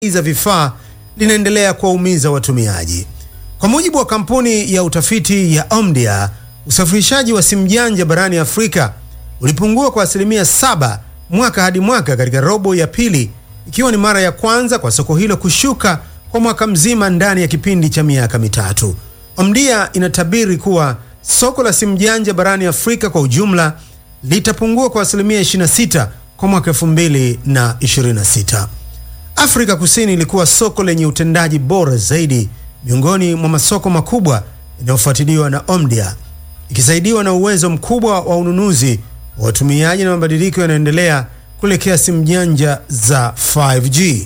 za vifaa linaendelea kuwaumiza watumiaji. Kwa mujibu wa kampuni ya utafiti ya Omdia, usafirishaji wa simu janja barani Afrika ulipungua kwa asilimia saba mwaka hadi mwaka katika robo ya pili, ikiwa ni mara ya kwanza kwa soko hilo kushuka kwa mwaka mzima ndani ya kipindi cha miaka mitatu. Omdia inatabiri kuwa soko la simu janja barani Afrika kwa ujumla litapungua kwa asilimia 26 kwa mwaka 2026. Afrika Kusini ilikuwa soko lenye utendaji bora zaidi miongoni mwa masoko makubwa yanayofuatiliwa na Omdia, ikisaidiwa na uwezo mkubwa wa ununuzi wa watumiaji na mabadiliko yanayoendelea kuelekea simu janja za 5G.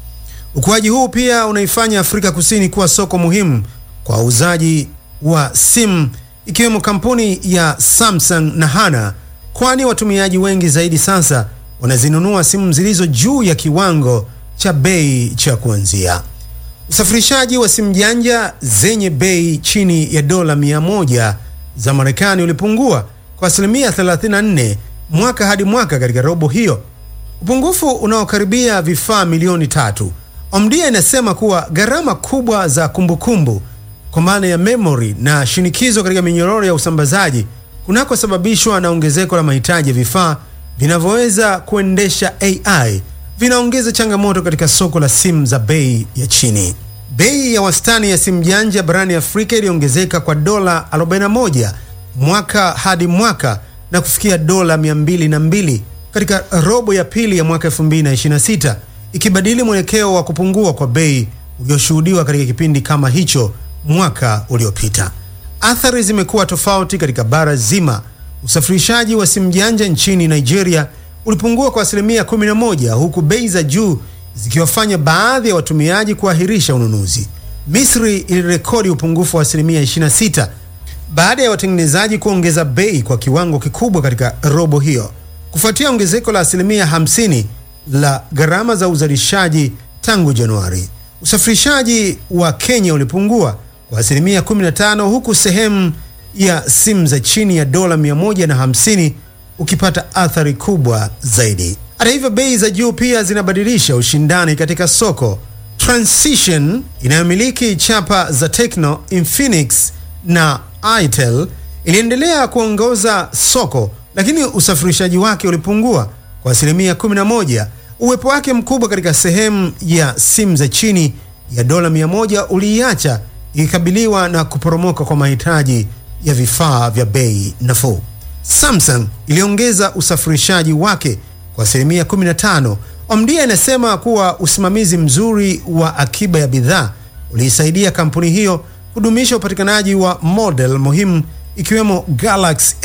Ukuaji huu pia unaifanya Afrika Kusini kuwa soko muhimu kwa wauzaji wa simu ikiwemo kampuni ya Samsung na Hana, kwani watumiaji wengi zaidi sasa wanazinunua simu zilizo juu ya kiwango cha bei cha kuanzia. Usafirishaji wa simu janja zenye bei chini ya dola 100 za Marekani ulipungua kwa asilimia 34 mwaka hadi mwaka katika robo hiyo, upungufu unaokaribia vifaa milioni tatu. Omdia inasema kuwa gharama kubwa za kumbukumbu kwa maana ya memory na shinikizo katika minyororo ya usambazaji kunakosababishwa na ongezeko la mahitaji ya vifaa vinavyoweza kuendesha AI vinaongeza changamoto katika soko la simu za bei ya chini. Bei ya wastani ya simu janja barani Afrika iliongezeka kwa dola 41 mwaka hadi mwaka na kufikia dola 202 katika robo ya pili ya mwaka 2026, ikibadili mwelekeo wa kupungua kwa bei ulioshuhudiwa katika kipindi kama hicho mwaka uliopita. Athari zimekuwa tofauti katika bara zima. Usafirishaji wa simu janja nchini Nigeria ulipungua kwa asilimia 11 huku bei za juu zikiwafanya baadhi ya watumiaji kuahirisha ununuzi. Misri ilirekodi upungufu wa asilimia 26 baada ya watengenezaji kuongeza bei kwa kiwango kikubwa katika robo hiyo kufuatia ongezeko la asilimia 50 la gharama za uzalishaji tangu Januari. Usafirishaji wa Kenya ulipungua kwa asilimia 15 huku sehemu ya simu za chini ya dola 150 ukipata athari kubwa zaidi. Hata hivyo, bei za juu pia zinabadilisha ushindani katika soko. Transition inayomiliki chapa za Tecno, Infinix na Itel iliendelea kuongoza soko, lakini usafirishaji wake ulipungua kwa asilimia 11. Uwepo wake mkubwa katika sehemu ya simu za chini ya dola 100 uliiacha ikikabiliwa na kuporomoka kwa mahitaji ya vifaa vya bei nafuu. Samsung iliongeza usafirishaji wake kwa asilimia 15. Omdia inasema kuwa usimamizi mzuri wa akiba ya bidhaa uliisaidia kampuni hiyo kudumisha upatikanaji wa model muhimu ikiwemo Galaxy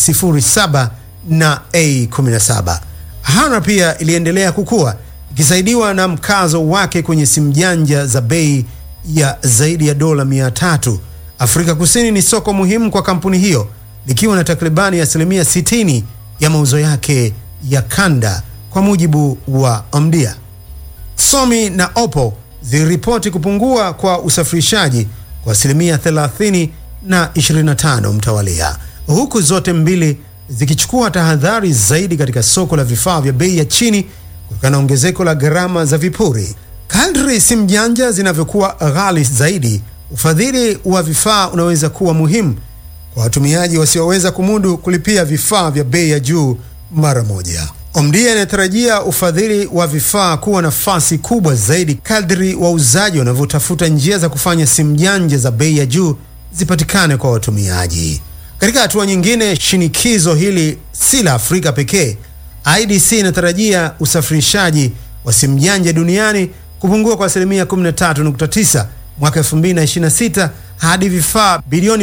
A07 na A17. Hana pia iliendelea kukua ikisaidiwa na mkazo wake kwenye simu janja za bei ya zaidi ya dola 300. Afrika Kusini ni soko muhimu kwa kampuni hiyo likiwa na takribani asilimia 60 ya mauzo yake ya kanda kwa mujibu wa Omdia. Xiaomi na Oppo ziliripoti kupungua kwa usafirishaji kwa asilimia 30 na 25 mtawalia, huku zote mbili zikichukua tahadhari zaidi katika soko la vifaa vya bei ya chini kutokana na ongezeko la gharama za vipuri. Kadri simu janja zinavyokuwa ghali zaidi, ufadhili wa vifaa unaweza kuwa muhimu kwa watumiaji wasioweza kumudu kulipia vifaa vya bei ya juu mara moja. Omdia inatarajia ufadhili wa vifaa kuwa nafasi kubwa zaidi kadri wauzaji wanavyotafuta njia za kufanya simu janja za bei ya juu zipatikane kwa watumiaji. Katika hatua nyingine, shinikizo hili si la Afrika pekee. IDC inatarajia usafirishaji wa simu janja duniani kupungua kwa asilimia 13.9 mwaka 2026 hadi vifaa bilioni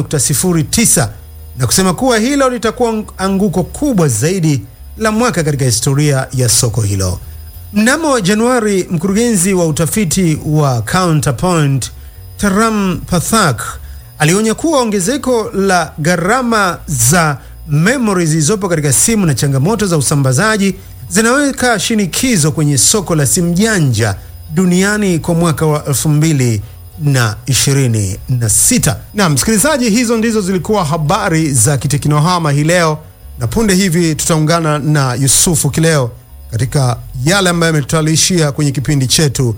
1.09 na kusema kuwa hilo litakuwa anguko kubwa zaidi la mwaka katika historia ya soko hilo. Mnamo Januari, mkurugenzi wa utafiti wa Counterpoint Taram Pathak alionya kuwa ongezeko la gharama za memory zilizopo katika simu na changamoto za usambazaji zinaweka shinikizo kwenye soko la simu janja duniani kwa mwaka wa 2026. Na msikilizaji, hizo ndizo zilikuwa habari za kiteknohama hii leo, na punde hivi tutaungana na Yusufu Kileo katika yale ambayo yametutayarishia kwenye kipindi chetu